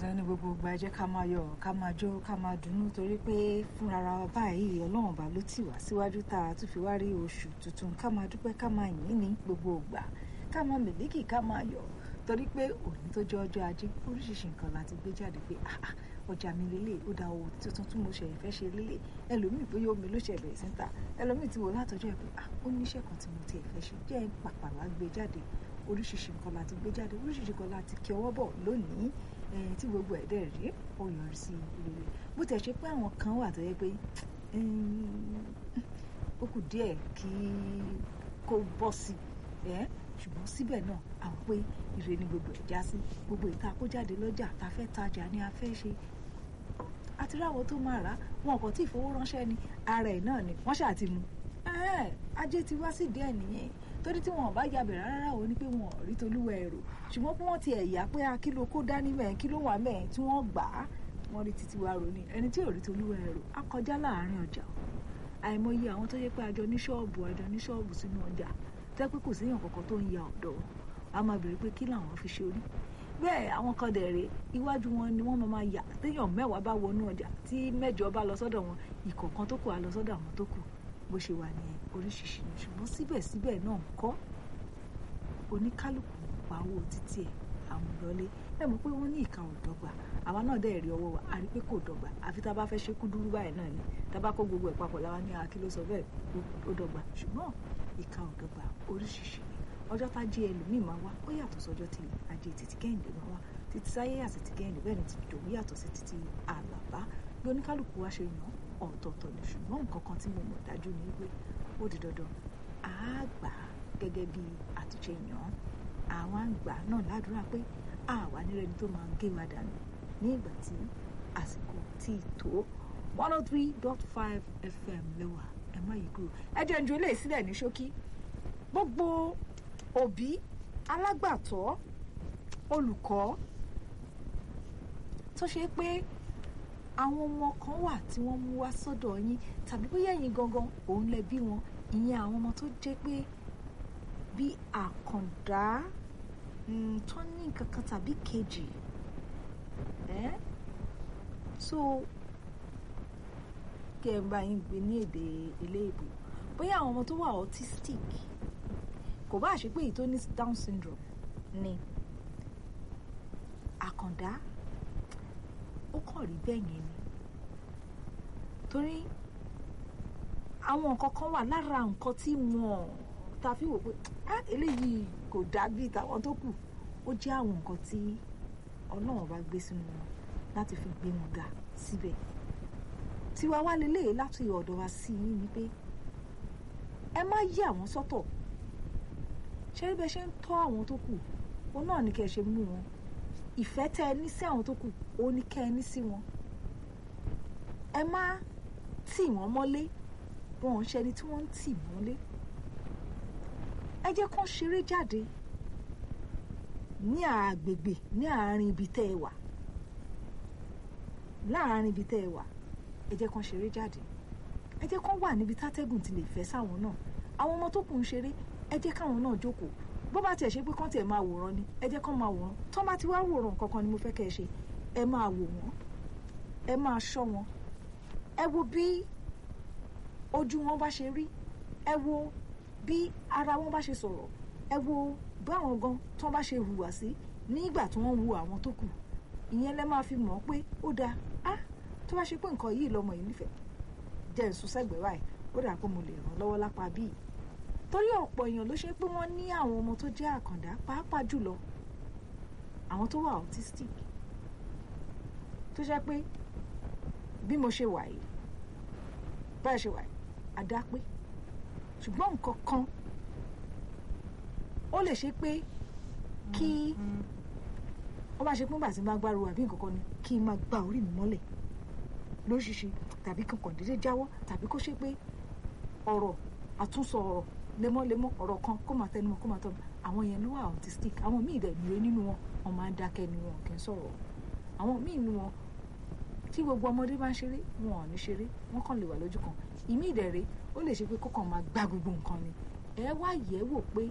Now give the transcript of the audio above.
dandan ní gbogbo ìgbà ẹ jẹ́ ká máa yọ̀ ká máa jó ká máa dunnú torí pé fúnra wa báyìí ọlọ́run bá ló tì wá síwájú tá a tún fi wá rí oṣù tuntun ká máa dúpẹ́ ká máa yìn ní gbogbo ìgbà ká máa mèlékì ká máa yọ̀ torí pé òní tó jẹ́ ọjọ́ ajé oríṣiríṣi nǹkan láti gbé jáde pé ọjà mi lélẹ̀ ó da owó tuntun tí mo ṣe ìfẹ́ ṣe lélẹ̀ ẹlòmíì bóyá omi ló ṣe bẹ̀rẹ̀ sí ń ta ẹlòmíì ti wò látọjọ́ ẹ̀ pé ó níṣẹ́ kan tí mo ti ẹ̀fẹ́ ṣe jẹ́ pàpà wá gbé jáde oríṣiríṣi nǹkan láti gbé jáde oríṣiríṣi nǹkan láti kí ọwọ́ bọ̀ lónìí tí gbogbo ẹ̀ dẹ̀ rí ó yọrí sí rere bó tẹ̀ ṣe pé àwọn kan wà tó yẹ pé ó kù díẹ̀ kí kó bọ́ sí ṣùgbọ́n síbẹ̀ náà àwọn pé ire ni gbogbo ẹ̀ já sí gbogbo ìta kó jáde lọ́jà tá a fẹ́ tajà ni a fẹ́ ṣe àti ráwọn tó máa rà wọn kò tí ì fowó ránṣẹ́ ni ara ẹ̀ náà ni wọ́n ṣáà ti mú ajé ti wá sí díẹ̀ nìyẹn torí tí wọn bá yabẹ̀ rárá o ní pé wọn ò rí tolúwa ẹ̀rọ ṣùgbọ́n bí wọ́n ti ẹ̀yà pé a kí ló kó dání mẹ́ẹ̀ kí ló wà mẹ́ẹ̀ tí wọ́n gbà á wọ́n rí títí wa rò ní ẹni tí ò rí tolúwa ẹ̀rọ á kọjá láàárín ọjà àìmọye àwọn tó yẹ pé àjọ ní ṣọ́ọ̀bù àjọ ní ṣọ́ọ̀bù sínú ọjà tẹ́ pé kò séèyàn kankan tó ń ya ọ̀dọ̀ a máa bèrè pé kí làwọn fi ṣe orí bẹ́ẹ̀ àwọn kan dẹ̀rẹ̀ iwájú wọn ni wọ́n máa yà téèyàn mẹ́wàá bá wọnú ọjà tí mẹ́jọ bá lọ sọ́dọ̀ wọn ìkọ̀ọ̀kan tó kù á lọ sọ́dọ̀ àwọn tó kù bó ṣe wà ní oríṣiríṣi ni ṣùgbọ́n síbẹ̀síbẹ̀ náà kọ́ oníkálukú pa owó títí ẹ̀ àwọn ìlọlé ẹ mọ̀ pé wọ́n ní ìka ò dọ́gba àwa náà dẹ̀ rí ọwọ́ wa a rí pé kò dọ́gba àfi tá a bá fẹ́ ṣe kúdúrú báyìí náà ni tá a bá kó gbogbo ẹ̀ papọ̀ láwa ní akí ló sọ bẹ́ẹ̀ ó dọ́gba ṣùgbọ́n ìka ò dọ́gba oríṣiríṣi ni ọjọ́ tá jí ẹlòmíì máa wá ó yàtọ̀ sọ́jọ́ tí ajé títí kẹ́hìndé máa wá títí sáyé àti títí kẹ́hìndé bẹ́ẹ̀ ni ti dòwú yàtọ̀ sí títí àlàbá bí oníkálukú wa ṣe yàn ọ̀tọ̀ọ̀tọ̀ ni ṣùgbọ́n nǹkan kan tí mo mọ̀ dájú ni pé ó di dandan á gbà á gẹ́gẹ́ bí àtúnṣe yàn án àwọn àgbà náà ládùúrà pé àwa nírẹni tó máa ń gé wa dànù ní ìgbà tí àsìkò tí ì tó one oh three dot five fm lẹ́wà ẹ má yí kúrò ẹ jẹ́ njú eléyìí sílẹ̀ ní ṣókí gbogbo òbí alágbàtọ́ olùkọ́ tó ṣe pé àwọn ọmọ kan wà tí wọ́n mú wá sọ́dọ̀ yín tàbí bóyá ẹ̀yin gangan òun lẹ bí wọn ìyẹn àwọn ọmọ tó jẹ́ pé bí àkàndá tó ní nǹkan kan tàbí kejì so kí ẹ bá yín gbé ní èdè eléèbó bóyá àwọn ọmọ tó wà autistic kò bá ṣe pé èyí tó ní down syndrome ni àkàndá ó kàn rí bẹ́ẹ̀ yẹn ni torí àwọn nǹkan kan wà lára nǹkan tí wọ́n ta fi wò pé eléyìí kò dàbí tàwọn tó kù ó jẹ́ àwọn nǹkan tí ọlọ́run bá gbé sínú wọn láti fi gbé wọn ga síbẹ̀ tiwa wá lélẹ̀ láti ọ̀dọ̀ wa sí i ni pé ẹ má yí àwọn sọ́tọ̀ ṣé bẹ́ẹ̀ ṣe ń tọ́ àwọn tó kù òun náà ní kẹ́ ẹ ṣe mú wọn ìfẹ́ tẹ́ ẹ ní sí àwọn tó kù òun ní kẹ́ ẹ ní sí wọn ẹ má tì wọ́n mọ́lé wọn ò ń ṣẹni tí wọ́n ń tì mọ́lé ẹ jẹ́ kán ṣeré jáde ní àgbègbè ní àárín ibi tẹ́ ẹ wà láàárín ibi tẹ́ ẹ wà ẹ jẹ́ kán ṣeré jáde ẹ jẹ́ kán wà níbi tátẹ́gùn ti lè fẹ́ sáwọn náà àwọn ọmọ tó kù ń ṣeré ẹ jẹ́ káwọn náà jókòó bó bá tiẹ̀ ṣe pé kán tiẹ̀ máa wòran ni ẹ jẹ́ kán máa wòran tó bá ti wá wòran kankan ni mo fẹ́ kẹ́ ẹ ṣe ẹ máa wò wọ́n ẹ máa ṣọ́ wọn ẹ wo bí ojú wọn bá ṣe rí ẹ wo bí ara wọn bá ṣe sọ̀rọ̀ ẹ wo báwọn gan tó bá ṣe hùwà sí nígbà tí wọ́n ń wo àwọn tó kù ìyẹn lẹ máa fi mọ̀ pé ó dáa á tó bá ṣe pé nǹkan yìí lọmọ yìí nífẹ̀ẹ́ jẹ́ nsú sẹ́gbẹ̀ẹ́ báyìí ó dà pé mo lè ràn lọ́wọ́ lápá bíi torí ọ̀pọ̀ èèyàn ló ṣe pé wọ́n ní àwọn ọmọ tó jẹ́ àkàndá pàápàá jùlọ àwọn tó wà autistic tó ṣe pé bí mo ṣe wà yìí báyìí ṣe wà yìí àdá pé ṣùgbọ́n nǹkan kan ó lè ṣe pé kí ó bá ṣe pé nígbà tí máa gbárù àbí nǹkan kan ni kí n máa gba orí mi mọ́lẹ̀ lóṣìṣì tàbí kankan dédé jáwọ́ tàbí kó ṣe pé ọ̀rọ̀ àtúnsọ ọ̀rọ̀ lemọ́lemọ́ ọ̀rọ̀ kan kó máa tẹnumọ́ kó máa tọ́ àwọn yẹn ló wà autistic àwọn míì dẹ̀ nìyẹn nínú wọn wọn máa ń dákẹ́ ni wọn kì í sọ̀rọ̀ àwọn míì nínú wọn tí gbogbo ọmọdé bá ń ṣeré wọn ò ní ṣeré wọn kàn lè wà lójú kan ìmí ìdẹ̀rẹ̀ ó lè ṣe pé kó kàn máa gbá gbogbo nǹkan ni ẹ wá yẹ̀ wò pé